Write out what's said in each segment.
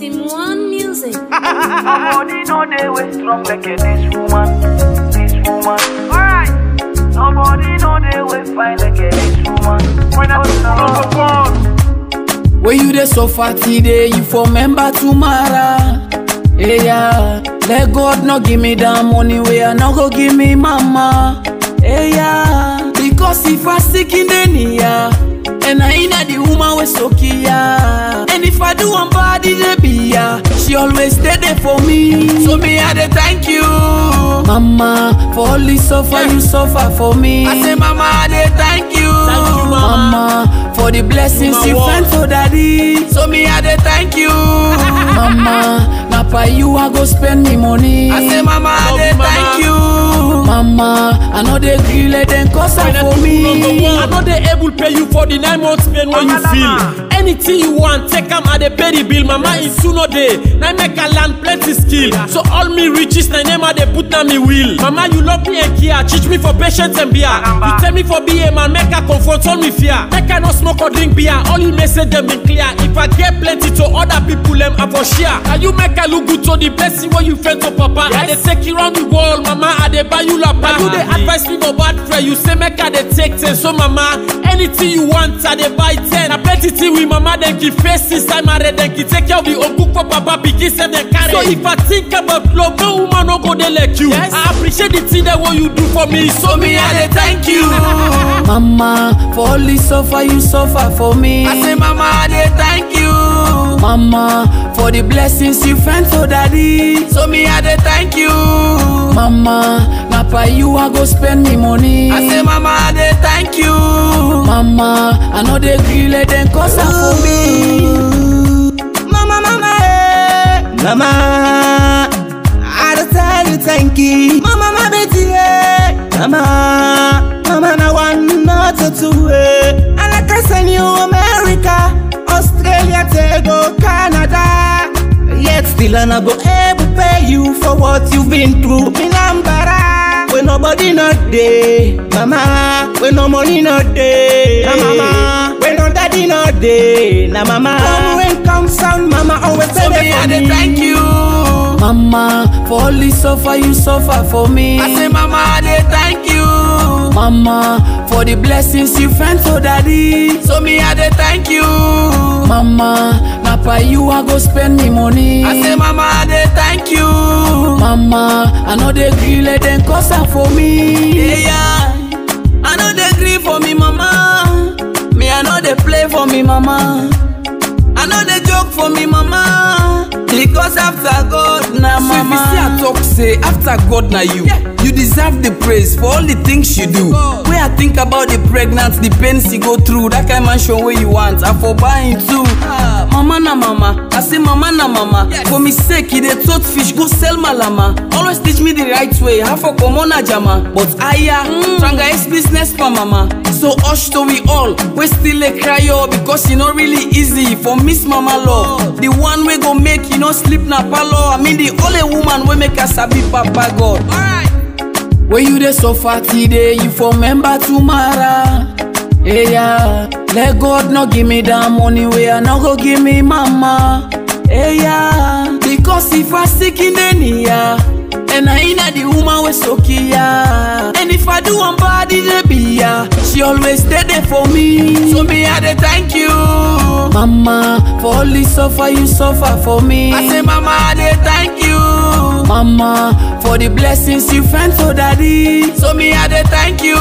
Simone Music. Nobody know they way strong like a this woman, this woman. Alright. Nobody know they way fine like a this woman. When I was number one. When you dey suffer today, you for remember tomorrow. Hey, yeah. Let God not give me that money where I not go give me mama. Hey, yeah. Because if I sick in the near, and I inna the woman we so yeah. And if I do one body they be yeah, she always stay there for me. So me I dey thank you, mama, for all the suffer you suffer for me. I say mama I dey thank you, Thank you, mama. mama, for the blessings Mama, you what? sent for daddy. So me I dey thank you, mama. Na for you I go spend me money. I say mama I Love dey you, mama. thank you, mama. I know they gree let them cause am for me. I know they able pay you for the nine months pain when you Mama, feel. mama. Anything you want, take am I dey pay the bill. Mama in sooner day, now make I learn plenty skill. So all me riches, na name I dey put na me will. Mama you love me and care, teach me for patience and beer. You tell me for be a man, make I confront all me fear. Make I no smoke or drink beer, all you message them be clear. If I get plenty to other people, them I for share. Can you make I look good to the blessing when you fend to papa? I dey take you round the world, mama. I dey buy you lapa. You dey advise me for bad friend, you say make I dey take ten. So mama, anything you want, I dey buy ten. I plenty thing with mama, then give face since I married, then give take care of the oku for papa, pikin send them carry. So if I think about love, no woman no go dey like you. I appreciate the thing that what you do for me. So me I dey thank you. Mama, for all the suffer you suffer for me. I say, Mama, I dey thank you. Mama, for the blessings you sent for daddy. So me, I dey thank you. Mama, na for you I go spend me money. I say, Mama, I dey thank you. Mama, I know they gree let them cause am for me. Mama, mama, eh. Mama, I just tell you thank you. Mama, my baby, eh. Mama, mama, na one not to two, eh. And I can send you America, Australia, Tego, Canada. Yet still I not go able pay you for what you've been through. Me number when nobody not there, mama. When no money not there, na mama. When no daddy not there, na mama. Come when come sound, mama always say So there me, for I dey me. thank you. Mama, for all the suffer you suffer for me. I say, Mama, I dey thank you. Mama, for the blessings you sent for daddy. So me, I dey thank you. Mama, na for you I go spend me money. I say, Mama, I dey thank you. Mama, I know they gree let them cause am for me. Yeah, yeah. I know they gree for me, mama. Me, I know they play for me, mama. I know they joke for me, mama. Because after God, na So if mama. you see I talk say after God na you, you deserve the praise for all the things you do. When I think about the pregnant, the pains you go through, that kind mansion where you want, I for buying too. Ah, mama na mama, I say mama na mama. For me sake, he dey tote fish, go sell malama. Always teach me the right way, how for common jama. But aya, tranga is business for mama. So hush to we all, we still a cry oh, because e no really easy for miss mama love. The one we go make you no sleep na palo. I mean the only woman we make us sabi papa God. Alright. When you dey suffer today, you for remember tomorrow. Hey, yeah. Let God not give me that money where I not go give me mama. Hey, yeah. Because if I sick in the near, and I inna the woman we so yeah. And if I do one body they be yeah, she always stay there for me. So me I dey thank you, mama, for all the suffer you suffer for me. I say mama I dey thank you. Mama, for the blessings you sent for daddy. So me I dey thank you.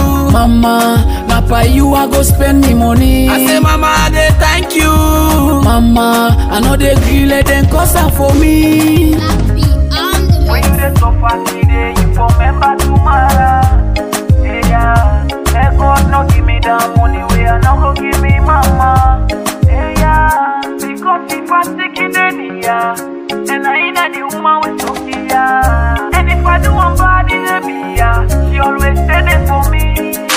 Mama, na for you I go spend me money. I say mama I dey thank you. Mama, I know they gree let them cause am for me. Happy on the When mix. you dey suffer today, you for remember tomorrow. Yeah, yeah. Let God no give me that money where I no go give me mama. Yeah, yeah. Because if I sick in the near, and I inna the woman with Sophia. And if I do one body, they be yeah. She always stay there for me.